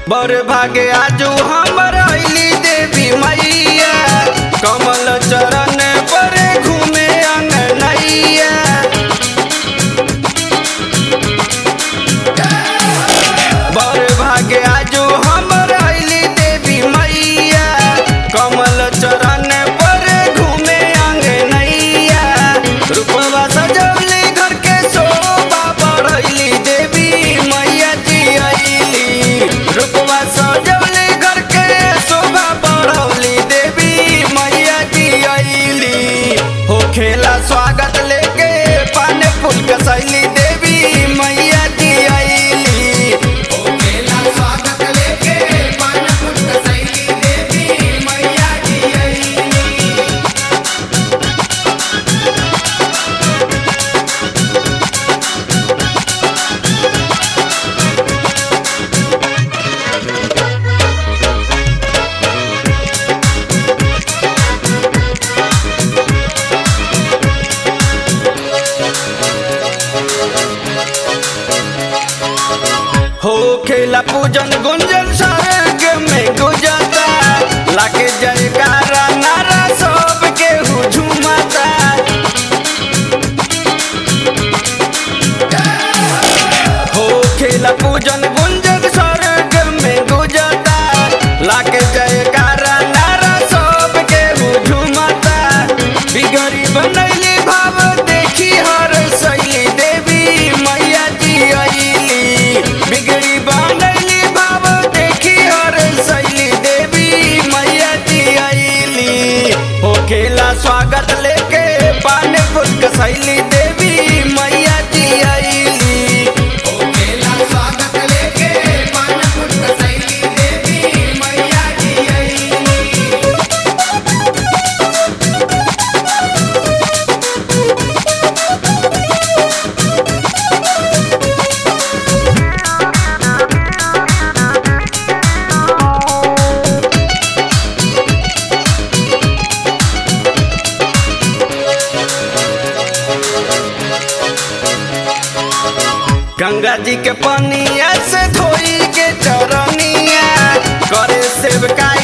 बर भागे आजू हमर अइली देवी मैया कमल चरण पर घूमे अंगनैया बर भागे आजू हमर अइली देवी मैया कमल चरण पर घूमे अंगनैया रूपवा सजवली घर के शोभा बढ़ैली देवी मैया जी अइली रूपवा सजवली घर के शोभा बढ़ौली देवी मैया जी अइली हो खेला स्वागत लेके पान फूल कसैली देवी मैया जी अइली मेला स्वागत लेके पान फूल कसैली देवी मैया जी अइली हो खेला पूजन गुंजन स्वर्ग में गुजरता लाके जयकारा नारा सब के झुमता हो खेला पूजन गुंजन स्वर्ग में गुजरता लाके जयकारा नारा सब के झुमता बिगड़ी बनैली भाव देखी हर शैली देवी मैया जी अइली बिगड़ी बनैली भाव देखी हर शैली देवी मैया जी अइली हो खेला स्वागत लेके पान फूल कसैली देवी मैया जी अइली मेला स्वागत लेके पान फूल कसैली देवी मैया जी अइली गंगा जी के पनिया से धोई के चरनिया करे सेवका